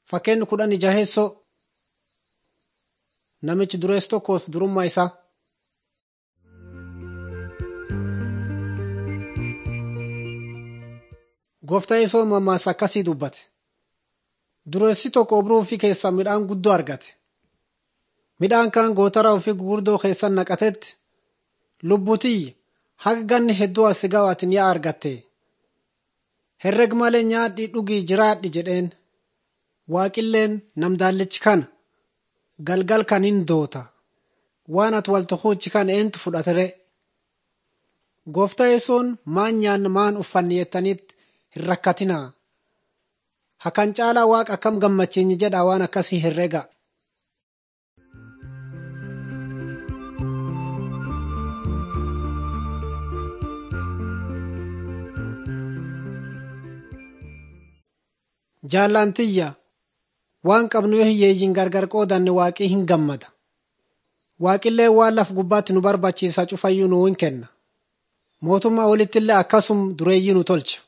Fakkeenyi kudhan jaheessoo namichi dureessu tokkoof durummaa isaa. Gooftaan Yesuus mammaaksa akkasii dubbate. Dureessi tokko obruu ofii keessaa midhaan guddoo argate. Midhaan kaan gootara ofii gurguddoo keessa naqatetti lubbutiyya haga ganni hedduu as ga'aatiin yaa argatte. Herreg malee nyaadhii dhugii jiraadhi jedheen. Waaqilleen namdaallichi kana galgal kan hin doota. Waan ati wal tuquuchi kana eentu fudhatere. Gooftaa Yesuun maan nyaanna maan uffanni jettanitti hin rakkatinaa. Hakan caalaa waaqa akkam gammachiinyi jedha waan akkasii herrega. Jaallantiyya waan qabnu yoo hiyyeeyyiin gargar qoodanne waaqii hin gammada. Waaqillee waan laf gubbaatti nu barbaachisa cufayyuu nuu hin kenna. Mootummaa olittillee akkasum dureeyyii nu tolcha.